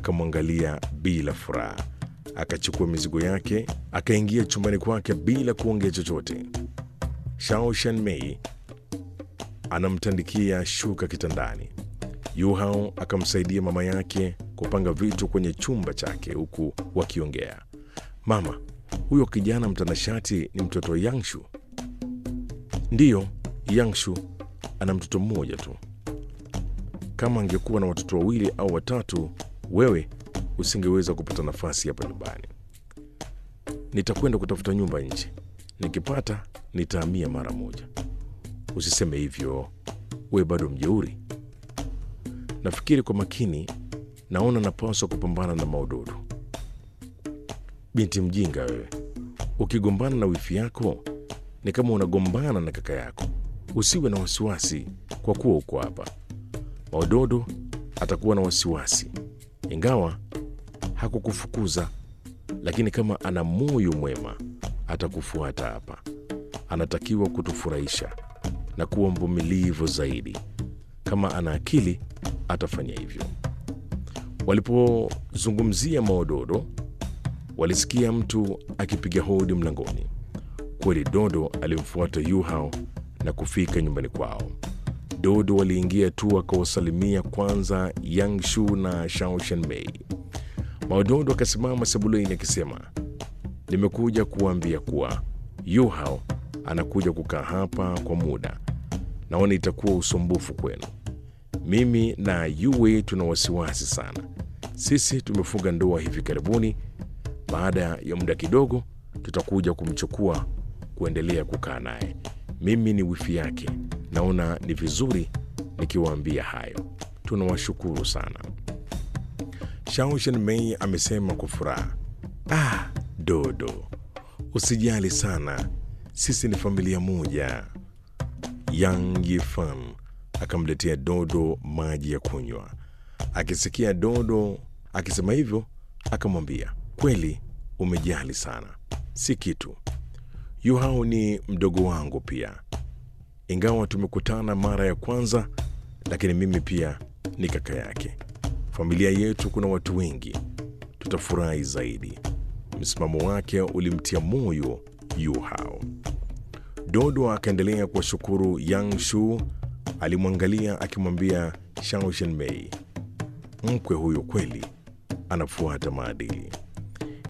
akamwangalia bila furaha, akachukua mizigo yake akaingia chumbani kwake bila kuongea chochote. Shao Shanmei anamtandikia shuka kitandani. Yu Hao akamsaidia mama yake kupanga vitu kwenye chumba chake huku wakiongea. Mama, huyo kijana mtanashati ni mtoto wa Yangshu? Ndiyo, Yangshu ana mtoto mmoja tu. Kama angekuwa na watoto wawili au watatu, wewe usingeweza kupata nafasi hapa nyumbani. Nitakwenda kutafuta nyumba nje, nikipata nitahamia mara moja. Usiseme hivyo, we bado mjeuri. Nafikiri kwa makini, naona napaswa kupambana na Maudodo. Binti mjinga wewe, ukigombana na wifi yako ni kama unagombana na kaka yako. Usiwe na wasiwasi kwa kuwa uko hapa. Maudodo atakuwa na wasiwasi, ingawa hakukufukuza, lakini kama ana moyo mwema atakufuata hapa. Anatakiwa kutufurahisha na kuwa mvumilivu zaidi. Kama ana akili atafanya hivyo. Walipozungumzia Maododo, walisikia mtu akipiga hodi mlangoni. Kweli Dodo alimfuata Yuhao na kufika nyumbani kwao. Dodo waliingia tu akawasalimia kwanza Yangshu na Shao Shanmei. Maododo akasimama sebuleni akisema, nimekuja kuwaambia kuwa Yuhao anakuja kukaa hapa kwa muda. Naona itakuwa usumbufu kwenu. Mimi na Yue tuna wasiwasi sana. Sisi tumefunga ndoa hivi karibuni. Baada ya muda kidogo, tutakuja kumchukua kuendelea kukaa naye. Mimi ni wifi yake, naona ni vizuri nikiwaambia hayo. Tunawashukuru sana. Shao Shanmei amesema kwa furaha. Ah, Dodo, usijali sana, sisi ni familia moja. Yang Yifan akamletea Dodo maji ya kunywa. Akisikia Dodo akisema hivyo, akamwambia kweli, umejali sana, si kitu. Yuhao ni mdogo wangu pia, ingawa tumekutana mara ya kwanza, lakini mimi pia ni kaka yake. Familia yetu kuna watu wengi, tutafurahi zaidi. Msimamo wake ulimtia moyo Yuhao. Dodo akaendelea kuwashukuru Yang Shu. Alimwangalia akimwambia Shao Shenmei, mkwe huyo kweli anafuata maadili.